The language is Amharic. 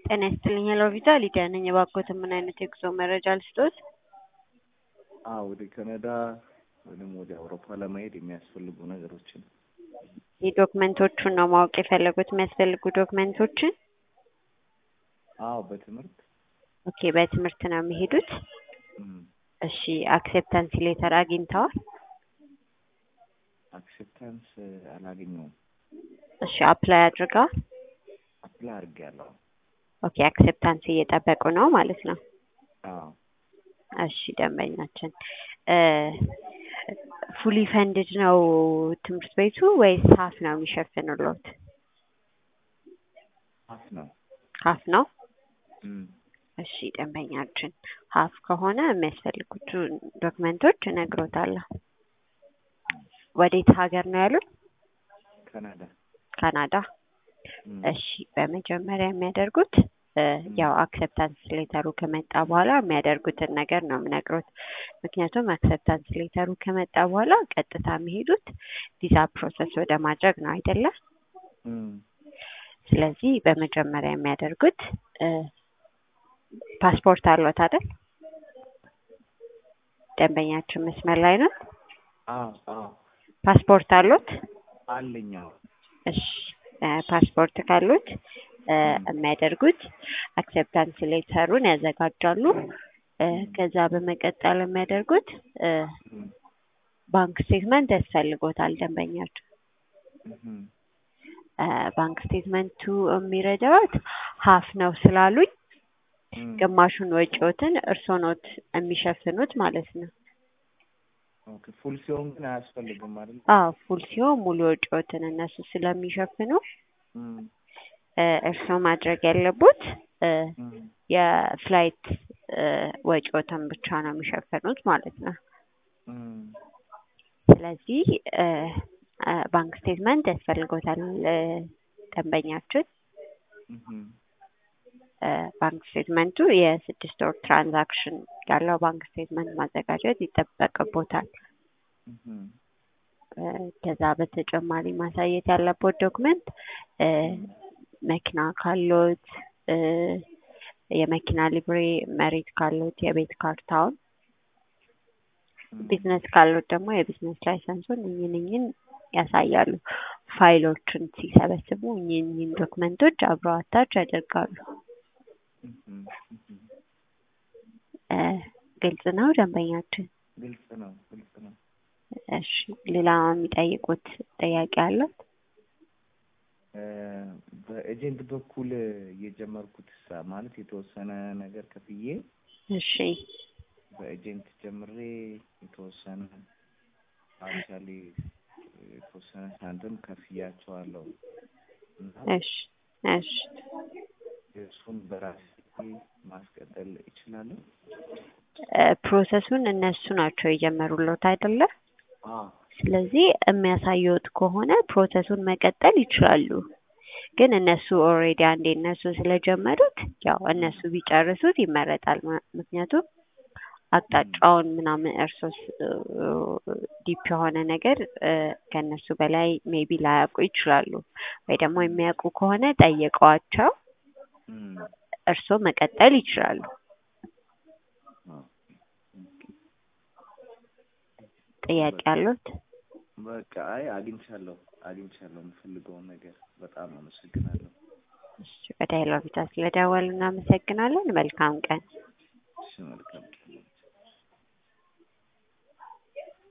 ጤና ይስጥልኝ ሄሎ ቪዛ ሊዲያ ነኝ። እባክዎትን ምን አይነት የጉዞ መረጃ ልስጥዎት? አዎ ወደ ካናዳ ወይም ወደ አውሮፓ ለመሄድ የሚያስፈልጉ ነገሮችን የዶክመንቶቹን ነው ማወቅ የፈለጉት የሚያስፈልጉ ዶክመንቶችን? አዎ በትምህርት ኦኬ በትምህርት ነው የሚሄዱት? እም፣ እሺ አክሴፕታንስ ሌተር አግኝተዋል? አክሴፕታንስ አላገኘውም። እሺ አፕላይ አድርገዋል? አፕላይ አድርጌያለሁ። ኦኬ አክሴፕታንስ እየጠበቁ ነው ማለት ነው። አዎ እሺ ደንበኛችን ፉሊ ፈንድድ ነው ትምህርት ቤቱ ወይስ ሀፍ ነው የሚሸፍንሎት? ሀፍ ነው። ሀፍ ነው። እም፣ እሺ ደንበኛችን ሀፍ ከሆነ የሚያስፈልጉት ዶክመንቶች እነግሮታለሁ። ወዴት ሀገር ነው ያሉት? ካናዳ ካናዳ። እም፣ እሺ በመጀመሪያ የሚያደርጉት እ ያው አክሰፕታንስ ሌተሩ ከመጣ በኋላ የሚያደርጉትን ነገር ነው የምነግሮት። ምክንያቱም አክሰፕታንስ ሌተሩ ከመጣ በኋላ ቀጥታ የሚሄዱት ቪዛ ፕሮሰስ ወደ ማድረግ ነው አይደለ? እም፣ ስለዚህ በመጀመሪያ የሚያደርጉት እ ፓስፖርት አለዎት አይደል? ደንበኛችን መስመር ላይ ነው። አዎ አዎ ፓስፖርት አለዎት? አለኝ። አዎ እሺ እ ፓስፖርት ካሉት እ የሚያደርጉት አክሴፕታንስ ሌተሩን ያዘጋጃሉ። እ ከዛ በመቀጠል የሚያደርጉት እ እም፣ ባንክ ስቴትመንት ያስፈልጎታል ደንበኛቸው። እም፣ እ ባንክ ስቴትመንቱ የሚረዳዎት ሀፍ ነው ስላሉኝ እም፣ ግማሹን ወጪዎትን እርስዎ ኖት የሚሸፍኑት ማለት ነው። ኦኬ ፉል ሲሆን ግን አያስፈልግም አይደል? አዎ ፉል ሲሆን ሙሉ ወጪዎትን እነሱ ስለሚሸፍኑ እም፣ እ እርስዎ ማድረግ ያለቦት እ እም፣ የፍላይት እ ወጪዎትን ብቻ ነው የሚሸፍኑት ማለት ነው። እም፣ ስለዚህ እ እ ባንክ ስቴትመንት ያስፈልጎታል እ ደንበኛችን እም፣ እ ባንክ ስቴትመንቱ የስድስት ወር ትራንዛክሽን ያለው ባንክ ስቴትመንት ማዘጋጀት ይጠበቅቦታል። እም፣ እ ከዛ በተጨማሪ ማሳየት ያለቦት ዶክመንት እ መኪና ካሎት እ የመኪና ሊብሬ፣ መሬት ካሎት የቤት ካርታውን፣ ቢዝነስ ካሎት ደግሞ የቢዝነስ ላይሰንሱን እኝን እኝን ያሳያሉ። ፋይሎችን ሲሰበስቡ እኝን እኝን ዶክመንቶች አብረው አታች ያደርጋሉ። እም፣ እም፣ እ ግልጽ ነው ደንበኛችን? ግልጽ ነው ግልጽ ነው። እሺ ሌላ የሚጠይቁት ጥያቄ አለው? እ በኤጀንት በኩል የጀመርኩት ሳ ማለት የተወሰነ ነገር ከፍዬ እሺ በኤጀንት ጀምሬ የተወሰነ አክቹዋሊ የተወሰነ ሳንቲም ከፍያቸዋለሁ እና እሺ እሺ እሱን በራሴ ማስቀጠል እችላለሁ? እ ፕሮሰሱን እነሱ ናቸው የጀመሩለት አይደለ? አዎ ስለዚህ የሚያሳየውት ከሆነ ፕሮሰሱን መቀጠል ይችላሉ። ግን እነሱ ኦልሬዲ አንዴ እነሱ ስለጀመሩት ያው እነሱ ቢጨርሱት ይመረጣል። ም- ምክንያቱም አቅጣጫውን ምናምን እርሶስ ዲፕ የሆነ ነገር እ ከእነሱ በላይ ሜቢ ላያውቁ ይችላሉ። ወይ ደግሞ የሚያውቁ ከሆነ ጠይቀዋቸው እም፣ እርስዎ መቀጠል ይችላሉ። አዎ ጥያቄ አሉት? በቃ አይ አግኝቻለሁ አግኝቻለሁ የምፈልገውን ነገር በጣም አመሰግናለሁ። እሺ ወደ ሄሎ ቪዛ ስለደወሉ እናመሰግናለን። መልካም ቀን። እሺ መልካም